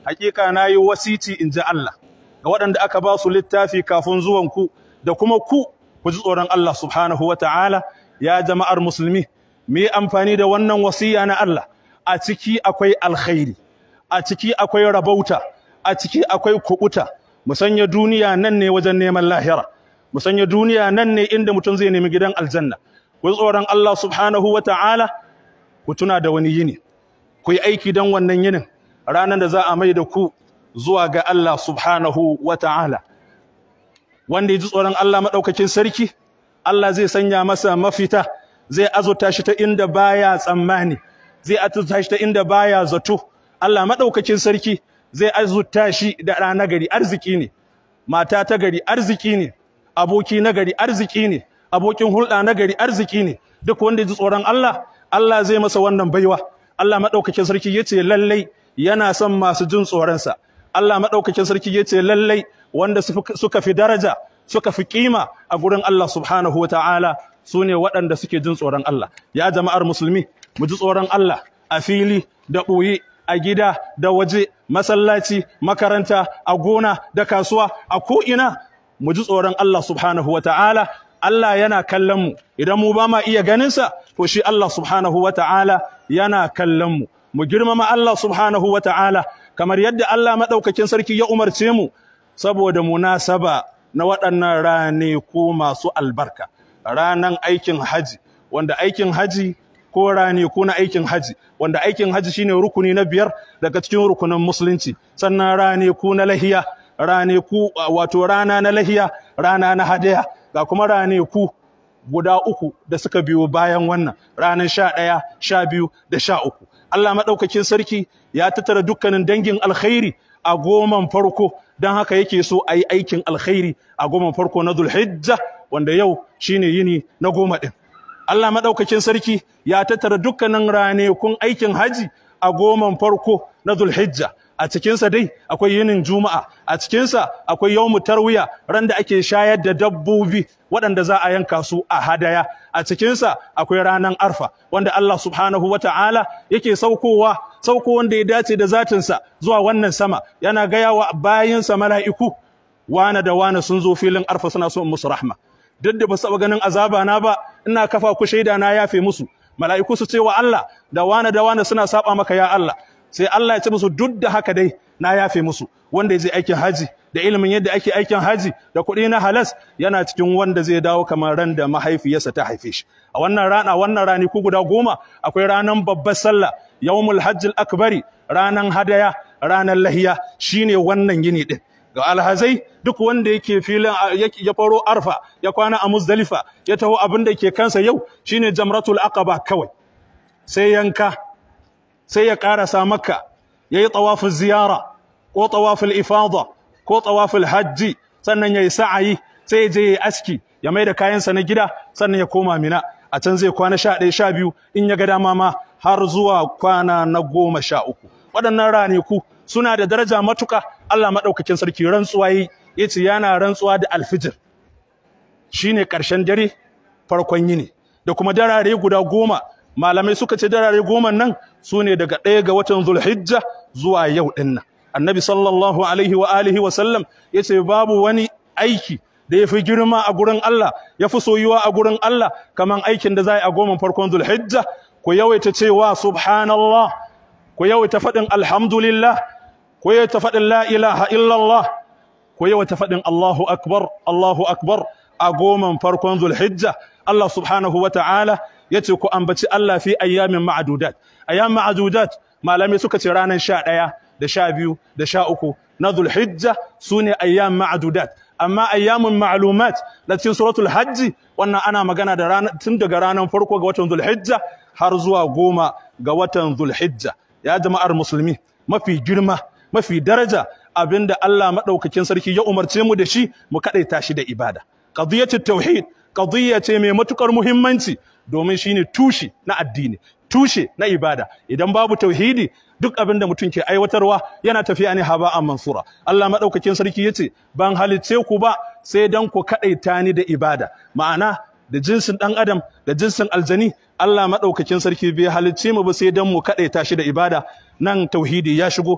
hakika nayi wasici in ji Allah ga waɗanda aka ba su littafi kafin zuwan ku da kuma ku ku ji tsoron Allah subhanahu wata'ala ya jama'ar musulmi mu yi amfani da wannan wasiya na Allah a ciki akwai alkhairi a ciki akwai rabauta a ciki akwai kubuta mu sanya duniya nan ne wajen neman lahira mu sanya duniya nan ne inda mutum zai nemi gidan aljanna ku tsoron Allah subhanahu wata'ala ku tuna da wani yini ku yi aiki don wannan yinin ranar da za a mai da ku zuwa ga Allah subhanahu wata'ala wanda ya ji tsoron Allah maɗaukakin sarki Allah zai sanya masa mafita zai azurta shi ta inda baya tsammani zai azurta shi ta inda baya zato Allah maɗaukakin sarki zai azurta shi da ɗa na gari arziki ne mata ta gari arziki ne aboki na gari arziki ne abokin hulɗa na gari arziki ne duk wanda ya ji tsoron Allah Allah zai masa wannan baiwa Allah maɗaukakin sarki ya ce lallai yana son masu jin tsoronsa Allah maɗaukakin sarki ya ce lallai wanda suka fi daraja suka fi kima a gurin Allah subhanahu wata'ala su ne waɗanda suke jin tsoron Allah ya jama'ar musulmi mu ji tsoron Allah a fili da ɓoye a gida da waje masallaci makaranta a gona da kasuwa a ko'ina mu ji tsoron Allah subhanahu wata'ala Allah yana kallon mu idan mu ba ma iya ganinsa to shi Allah subhanahu wata'ala yana kallon mu mu girmama Allah subhanahu wata'ala kamar yadda Allah maɗaukakin sarki ya umarce mu saboda munasaba na waɗannan ranaku masu albarka ranan aikin haji wanda aikin haji ko ranaku na aikin haji wanda aikin haji shine rukuni na biyar daga cikin rukunin musulunci sannan ranaku na lahiya ranaku wato rana na lahiya rana na hadaya ga kuma ranaku guda uku da suka biyo bayan wannan ranar sha ɗaya sha biyu da sha uku Allah maɗaukakin sarki ya tattara dukkanin dangin alkhairi a goman farko don haka yake so a yi aikin alkhairi a goman farko na zulhijja wanda yau shine yini na goma ɗin Allah maɗaukakin sarki ya tattara dukkanin ranakun aikin haji a goman farko na zulhijja a cikinsa dai akwai yinin juma'a a cikinsa akwai yawmu tarwiya ran da ake shayar da dabbobi waɗanda za a yanka su a hadaya a cikinsa akwai ranar arfa wanda Allah subhanahu wata'ala yake saukowa sauko wanda ya dace da zatinsa zuwa wannan sama yana gaya wa bayinsa mala'iku wane da wane sun zo filin arfa suna so musu rahma duk da ba su ganin azaba na ba ina kafa ku shaida na yafe musu mala'iku su ce wa Allah da wane da wane suna saba maka ya Allah sai Allah ya ce musu duk da haka dai na yafe musu wanda ya je aikin haji da ilimin yadda ake aikin haji da kuɗi na halas yana cikin wanda zai dawo kamar ran da mahaifiyarsa ta haife shi a wannan rana wannan rani ku guda goma akwai ranan babbar sallah yawmul hajjil akbari ranan hadaya ranan lahiya shine wannan yini din ga alhazai duk wanda yake filin ya faro arfa ya kwana a muzdalifa ya taho abin da ke kansa yau shine jamratul aqaba kawai sai yanka sai ya karasa makka yayi tawaful ziyara ko tawaful ifada ko tawaful hajji sannan yayi sa'ayi sai ya je yayi aski ya maida kayansa na gida sannan ya koma mina a can zai kwana 11 12 in ya ga dama ma har zuwa kwana na goma sha uku waɗannan ranaku suna da daraja matuka Allah maɗaukakin sarki rantsuwa yi yace yana rantsuwa da alfijir shine ƙarshen dare farkon yini da kuma darare guda goma malamai suka ce darare goma nan su ne daga ɗaya ga watan zulhijja zuwa yau ɗin nan annabi sallallahu alaihi wa alihi wa sallam ya ce babu wani aiki da ya fi girma a gurin Allah ya fi soyuwa a gurin Allah kaman aikin da za a yi a goma farkon zulhijja ku yawaita cewa subhanallah ku yawaita faɗin alhamdulillah ku yawaita faɗin la ilaha illallah ku yawaita faɗin Allahu akbar Allahu akbar a goman farkon zulhijja Allah subhanahu wa ta'ala ya ce ku ambaci Allah fi ayyamin ma'adudat ayyam ma'adudat malamai suka ce ranar sha ɗaya da sha biyu da sha uku na zulhijja su ne ayyam ma'adudat amma ayyamin ma'lumat na cikin suratul hajji wannan ana magana da ranar tun daga ranar farko ga watan zulhijja har zuwa goma ga watan zulhijja ya jama'ar musulmi mafi girma mafi daraja abinda Allah madaukakin sarki ya umarce mu da shi mu kadaita shi da ibada qadiyatut tauhid qadiyya ce mai matukar muhimmanci domin shine tushe na addini tushe na ibada idan babu tauhidi duk abinda mutum ke aiwatarwa yana tafiya ne haba'an mansura Allah madaukakin sarki yace ban halicce ku ba sai dan ku kadaita ni da ibada ma'ana da jinsin ɗan adam da jinsin aljani Allah maɗaukakin sarki bai halicce mu ba sai dan mu kaɗaita shi da ibada nan tauhidi ya shigo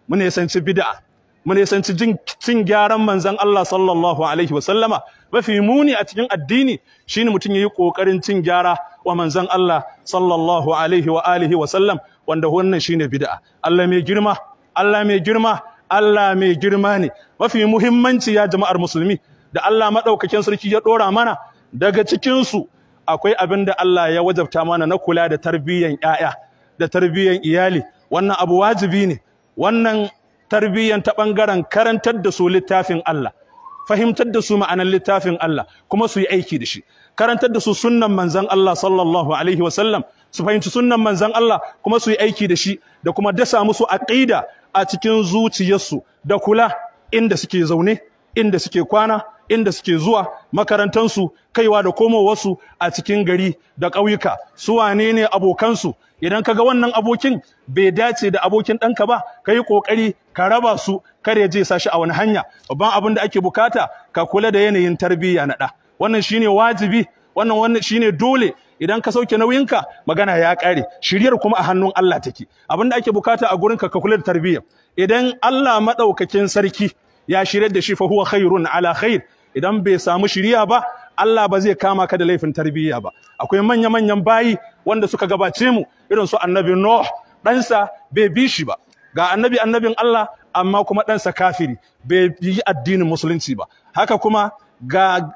mu nisanci bid'a mu nisanci jin cin gyaran manzon Allah sallallahu alaihi wa sallama mafi muni a cikin addini shine mutum yayi kokarin cin gyara wa manzon Allah sallallahu alaihi wa alihi wa sallam wanda wannan shine bid'a Allah mai girma Allah mai girma Allah mai girma ne mafi muhimmanci ya jama'ar musulmi da Allah madaukakin sarki ya dora mana daga cikin su akwai abin da Allah ya wajabta mana na kula da tarbiyyan ƴaƴa da tarbiyyan iyali wannan abu wajibi ne wannan tarbiyyan ta bangaren karantar da su littafin Allah fahimtar da su ma'anar littafin Allah kuma su yi aiki da shi karantar da su sunnan manzon Allah sallallahu alaihi wasallam su fahimci sunnan manzon Allah kuma su yi aiki da shi da kuma dasa musu aqida a cikin zuciyarsu da kula inda suke zaune inda suke kwana inda suke zuwa makarantansu kaiwa da komowarsu a cikin gari da ƙauyuka su wane ne abokansu idan kaga wannan abokin bai dace da abokin ɗanka ba ka yi ƙoƙari ka raba su kar ya je sa shi a wani hanya babban abin da ake bukata ka kula da yanayin tarbiyya na ɗa wannan shine wajibi wannan wannan shine dole idan ka sauke nauyinka magana ya ƙare shiryar kuma a hannun Allah take abin da ake bukata a gurinka ka kula da tarbiyya idan Allah madaukakin sarki ya shiryar da shi fa huwa khairun ala khair idan bai samu shiriya ba Allah ba zai kama ka da laifin tarbiyya ba akwai manya manyan bayi wanda suka gabace mu irin su annabi Nuh ɗansa bai bi shi ba ga annabi annabin Allah amma kuma ɗansa kafiri bai yi addinin musulunci ba haka kuma ga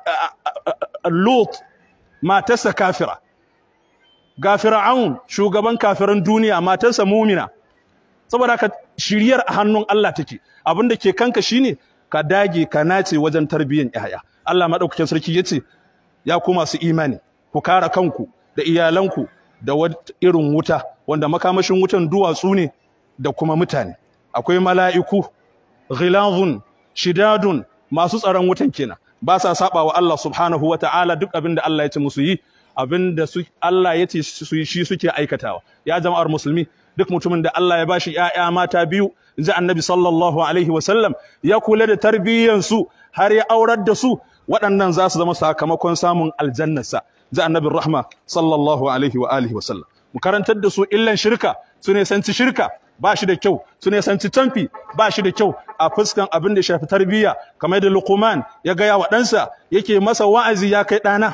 Lut matarsa kafira ga Fir'aun shugaban kafiran duniya matarsa mumina saboda haka shiryar a hannun Allah take abinda ke kanka shine ka dage ka nace wajen tarbiyyar yaya Allah madaukakin sarki yace ya ku masu imani ku kare kanku da iyalanku da irin wuta wanda makamashin wutan duwatsu ne da kuma mutane akwai mala'iku ghilazun shidadun masu tsaron wutan kenan ba sa saba wa Allah subhanahu wa ta'ala duk abin da Allah ya ce musu yi abin da Allah ya ce su yi shi suke aikatawa ya jama'ar musulmi duk mutumin da Allah ya bashi ƴaƴa mata biyu inji annabi sallallahu alaihi wa sallam ya kula da tarbiyyansu har ya aurar da su waɗannan za su zama sakamakon samun aljannarsa ji annabin rahma sallallahu alaihi wa alihi wa sallam mu karantar da su illan shirka su ne sanci shirka ba shi da kyau su ne sanci tamfi ba shi da kyau a fuskan abin da shafi tarbiyya kamar da Luqman ya gaya wa ɗansa yake masa wa'azi ya kai ɗana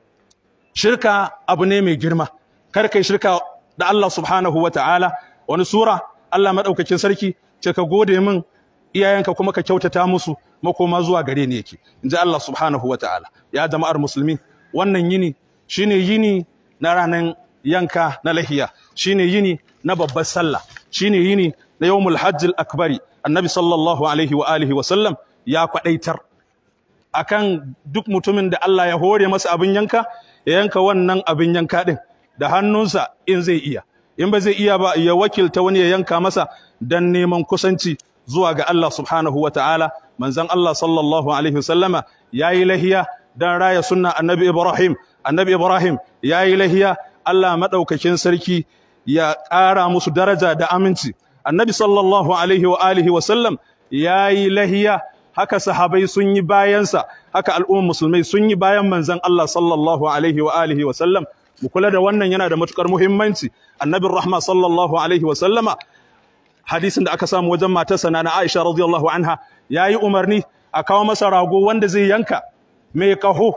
shirka abu ne mai girma kar kai shirka da Allah subhanahu wa ta'ala wani sura Allah madaukakin sarki ce ka gode min iyayenka kuma ka kyautata musu makoma zuwa gare ni yake inji Allah subhanahu wa ta'ala ya jama'ar musulmi wannan yini shine yini na ranar yanka na lahiya shine yini na babbar sallah shine yini na yawmul hajjil akbari annabi sallallahu alaihi wa alihi wa sallam ya kwadaitar akan duk mutumin da Allah ya hore masa abin yanka ya yanka wannan abin yanka din da hannunsa in zai iya in ba zai iya ba ya wakilta wani ya yanka masa dan neman kusanci zuwa ga Allah subhanahu wa ta'ala manzon Allah sallallahu alaihi wasallama yayi lahiya dan raya sunna annabi Ibrahim annabi Ibrahim yayi lahiya Allah madaukakin sarki ya ƙara musu daraja da aminci annabi sallallahu alaihi wa alihi wa sallam yayi lahiya haka sahabai sun yi bayansa haka al'ummar musulmai sun yi bayan manzon Allah sallallahu alaihi wa alihi wa sallam mu kula da wannan yana da matukar muhimmanci annabin rahma sallallahu alaihi wa sallama hadisin da aka samu wajen matarsa na Aisha radiyallahu anha yayi umarni a kawo masa rago wanda zai yanka mai kaho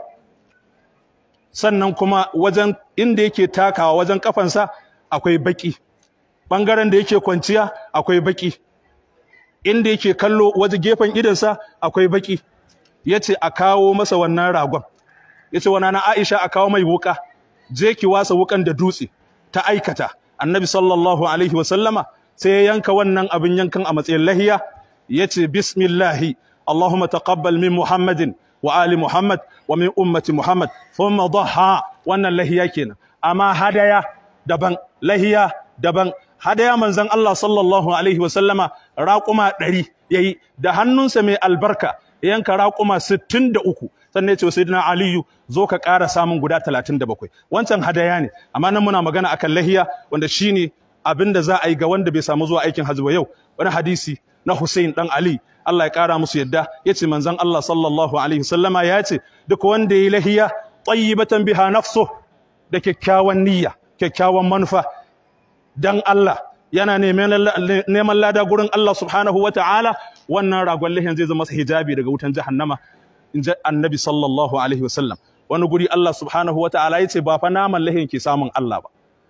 sannan kuma wajen inda yake takawa wajen kafansa akwai baki bangaren da yake kwanciya akwai baki inda yake kallo waje gefen idansa akwai baki yace a kawo masa wannan ragon yace wa nana Aisha a kawo mai wuka je ki wasa wukan da dutse ta aikata annabi sallallahu alaihi wa sallama sai ya yanka wannan abin yankan a matsayin lahiya yace bismillahi allahumma taqabbal min muhammadin wa ali muhammad wa min ummati muhammad thumma dhaha wannan lahiya kenan amma hadaya daban lahiya daban hadaya manzon Allah sallallahu alaihi wa sallama raquma 100 yayi da hannunsa mai albarka yanka raquma 63 sannan ya ce wa sayyidina aliyu zo ka ƙara samun guda 37 wancan hadaya ne amma nan muna magana akan lahiya wanda shine abin da za a yi ga wanda bai samu zuwa aikin hajji ba yau wani hadisi na Hussein dan Ali Allah ya ƙara musu yadda yace manzon Allah sallallahu alaihi wasallama ya ce duk wanda ya lahiya tayyibatan biha nafsu da kyakkyawan niyya kyakkyawan manufa dan Allah yana neman lada gurin Allah subhanahu wa ta'ala wannan ragon lahin zai zama hijabi daga wutan jahannama in ji annabi sallallahu alaihi wasallam wani guri Allah subhanahu wa ta'ala ya ce ba fa naman lahin ke samun Allah ba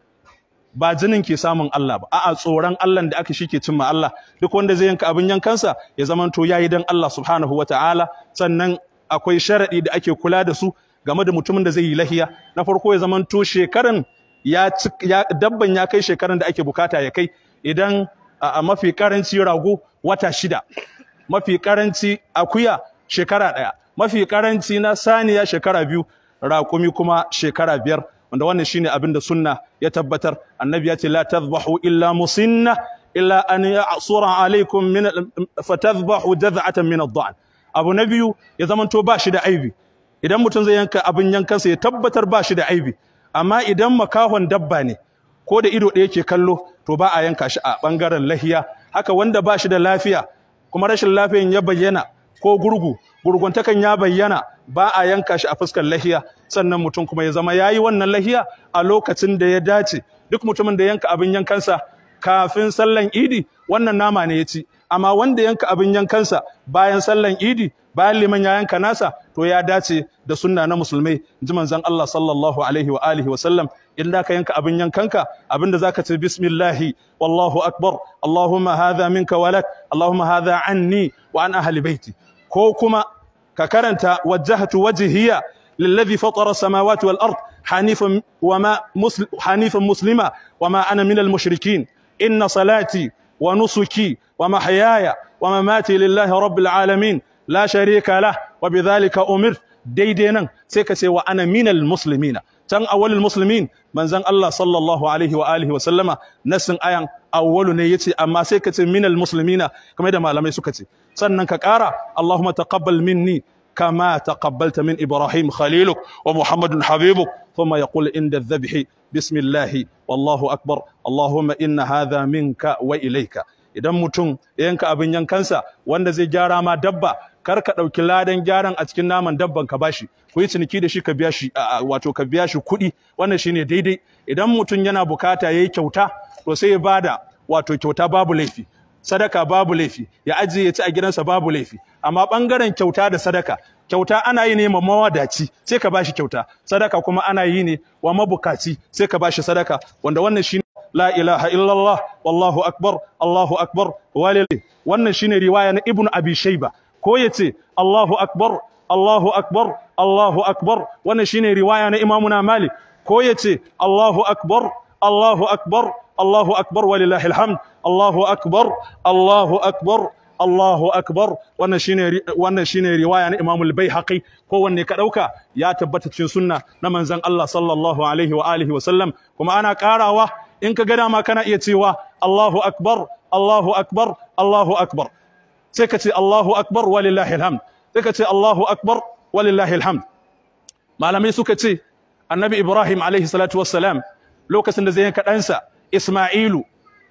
ba jinin ke samun Allah ba a'a tsoron Allah da aka shike cimma Allah duk wanda zai yanka abin yankansa ya zaman to yayi dan Allah subhanahu wa ta'ala sannan akwai sharadi da ake kula da su game da mutumin da zai yi lahiya na farko ya zaman to shekaran ya dabban ya kai shekaran da ake bukata ya kai idan a mafi karanci rago wata shida mafi karanci akuya shekara ɗaya mafi karanci na saniya shekara biyu raƙumi kuma shekara biyar wanda wannan shine abin da sunna ya tabbatar annabi ya ce la tadhbahu illa musinna illa an ya'sura alaikum min fatadhbahu jaz'atan min ad-da'n abu na biyu ya zamanto ba shi da aibi idan mutum zai yanka abin yankansa ya tabbatar ba shi da aibi amma idan makahon dabba ne ko da ido ɗaya ke kallo to ba a yanka shi a ɓangaren lahiya haka wanda ba shi da lafiya kuma rashin lafiyan ya bayyana ko gurgu gurguntakan ya bayyana ba a yanka shi a fuskar lahiya sannan mutum kuma ya zama yayi wannan lahiya a lokacin da ya dace duk mutumin da yanka abin yankansa kafin sallan idi wannan nama ne ya ci amma wanda yanka abin yankansa bayan sallan idi bayan liman ya yanka nasa to ya dace da sunna na musulmai ji manzon Allah sallallahu alaihi wa alihi wa sallam in da ka yanka abin yankanka abinda zaka ce bismillahi wallahu akbar allahumma hadha minka walak allahumma hadha anni wa an ahli baiti ko kuma ka karanta wajjahtu wajhiya للذي فطر السماوات والأرض حنيفا وما مسلم حنيفا مسلما وما أنا من المشركين إن صلاتي ونسكي ومحياي ومماتي لله رب العالمين لا شريك له وبذلك أمرت ديدينا سيكسي وأنا من المسلمين تن أول المسلمين من زن الله صلى الله عليه وآله وسلم نسن أيان أول نيتي أما سيكسي من المسلمين كما يدى ما لم يسكتي سنن كقارا اللهم تقبل مني كما تقبلت من إبراهيم خليلك ومحمد حبيبك ثم يقول عند الذبح بسم الله والله أكبر اللهم إن هذا منك وإليك idan mutum ya yanka abin yankansa wanda zai gyara ma dabba kar ka ɗauki ladan gyaran a cikin naman dabban ka bashi ku yi ciniki da shi ka biya shi wato ka biya shi kuɗi wannan shine daidai idan mutum yana bukata yayi kyauta to sai ya bada wato kyauta babu laifi sadaka babu laifi ya ajiye ya ci a gidansa babu laifi amma bangaren kyauta da sadaka kyauta ana yi ne ma mawadaci sai ka bashi kyauta sadaka kuma ana yi ne wa mabukaci sai ka bashi sadaka wanda wannan shine la ilaha illallah wallahu akbar allahu akbar walil wannan shine riwaya na ibnu abi shayba ko yace allahu akbar allahu akbar allahu akbar wannan shine riwaya na imamuna malik ko yace allahu akbar allahu akbar allahu akbar walillahi alhamd allahu akbar allahu akbar Allahu akbar wannan shine wannan shine riwaya na Imam al-Baihaqi ko wanne ka dauka ya tabbata cikin sunna na manzon Allah sallallahu alaihi wa alihi wa sallam kuma ana karawa in ka ga dama kana iya cewa Allahu akbar Allahu akbar Allahu akbar sai ka ce Allahu akbar walillahi alhamd sai ka ce Allahu akbar walillahi alhamd malamai suka ce annabi Ibrahim alaihi salatu wassalam lokacin da zai yanka ɗansa Isma'ilu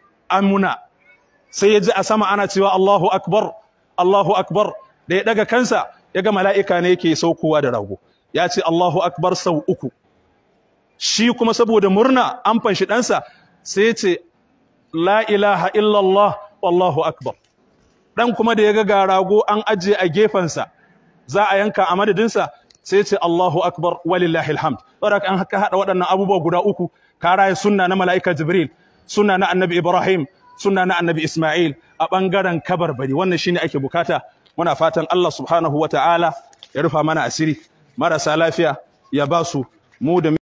amuna sai ya ji a sama ana cewa Allahu akbar Allahu akbar da ya daga kansa ya ga mala'ika ne yake saukowa da rago ya ce Allahu akbar sau uku shi kuma saboda murna an fanshi ɗansa sai ya ce la ilaha illallah wallahu akbar ɗan kuma da ya ga rago an ajiye a gefensa za a yanka a madadinsa sai ya ce Allahu akbar walillahi alhamd saboda an haka haɗa waɗannan abubuwa guda uku ka raya sunna na mala'ika jibril sunna na annabi ibrahim sunna na annabi Ismail a ɓangaren kabarbari wannan shine ake bukata muna fatan Allah subhanahu wa ta'ala ya rufa mana asiri marasa lafiya ya ba su mu da